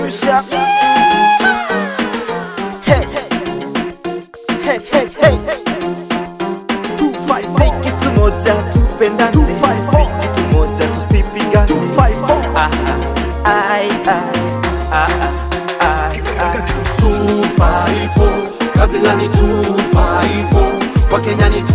peperusha Hey. Hey, hey, hey. 254 kitu moja tupenda 254 kitu moja tusipiga 254 ah ah ai ai ah ah ai ai 254 kabila ni 254 wakenya ni 254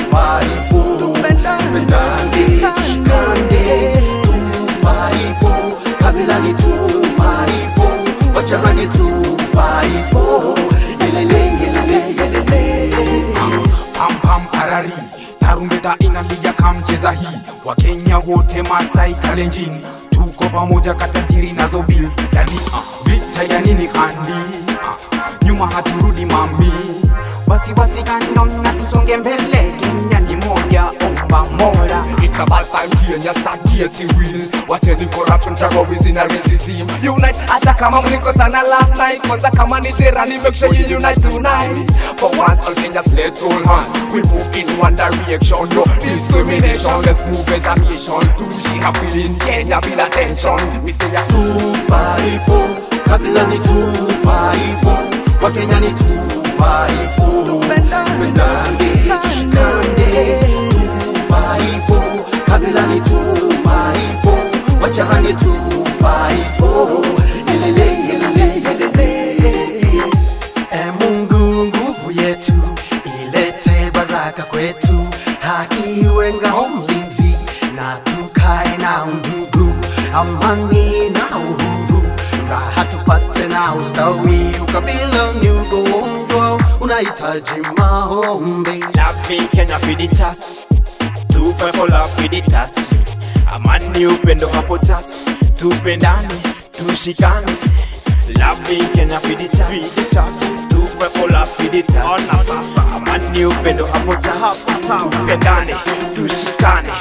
tupendane tushikane 254 kabila ni 254 wachama ni 254 yelele yelele yelele pam pam parari tarumbeta inalia kamcheza hii wakenya wote masai kalenjin tuko pamoja katajiri nazo bills yani uh, vita ya nini handi uh, nyuma haturudi mami basi basi kando na tusonge mbele kenya ni moja omba mola It's about time Kenya start getting real Wacheni corruption, terrorism na racism Unite hata kama mlikosana last night Kwanza kama ni terani make sure you unite tonight For once all Kenyans let's hold hands We move in one direction No discrimination Let's move as a nation Tuishi happily in Kenya bila tension We say a 254 kabila ni 254 wakenya ni 254 tupendane tushikane 254 kabila ni 254 wachama ni 254 yelele yelele yelele e mungu nguvu yetu ilete baraka kwetu haki iwe ngao mlinzi na tukae na undugu amani na uhuru raha tupate na ustawi ukabila ni ugonjwa unahitaji maombi Love Kenya for the chat 254 love for the touch amani upendo hapo touch tupendane tushikane Love Kenya for the chat 254 love for the touch ona sasa amani upendo hapo touch tupendane tushikane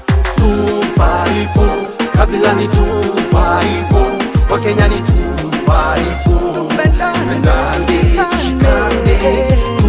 254 kabila ni 254 wakenya ni 254 tupendane tushikane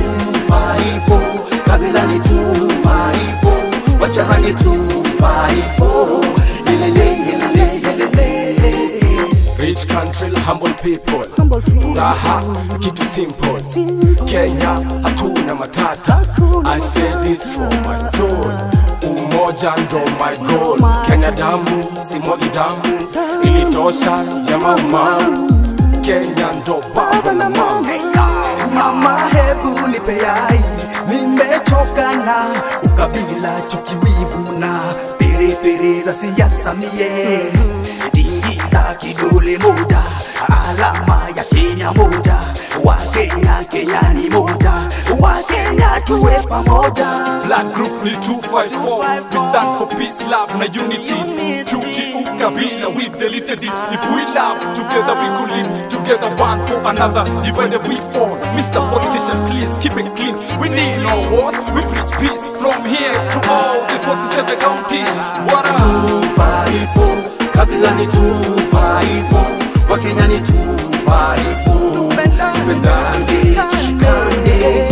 254 kabila ni 254 wachama ni 254 yelele yelele yelele Rich country, humble people Furaha, kitu simple Kenya, hatuna matata I say this from my soul Umoja ndo my goal Kenya damu, simwagi damu Ilitosha ya maumau Kenya ndo baba na mama Mama, hebu nipe yai, nimechoka na ukabila, chuki, wivu na perepere za siasa mie. Tingiza kidole moja, alama ya Kenya moja, wa Kenya, Kenya ni moja, wa Kenya tuwe pamoja. Black group ni 254 We stand for peace, love na unity Chuki ukabila, we've deleted it If we love, together we could live Together one for another, divided we fall Mr. Politician, please keep it clean We need no wars, we preach peace From here to all the 47 counties What up? 254 kabila ni 254 wakenya ni 254 tupendane tushikane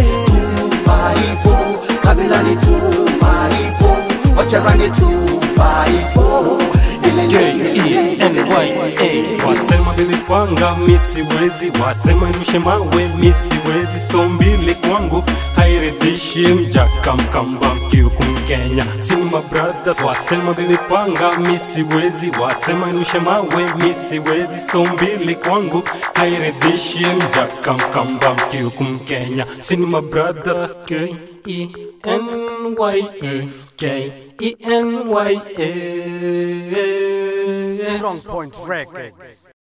254 kabila ni 254 wachama ni 254 Wasema nilipanga misiwezi, wasema nirushe mawe misiwezi, so mbili kwangu hairidhishi mjaka mkamba mkiuku Mkenya Sinema Brothers wasema nilipanga misiwezi, wasema nirushe mawe misiwezi, so mbili kwangu hairidhishi mjaka mkamba mkiuku Mkenya Sinema Brothers K E N Y A K E N Y A Strong Point Records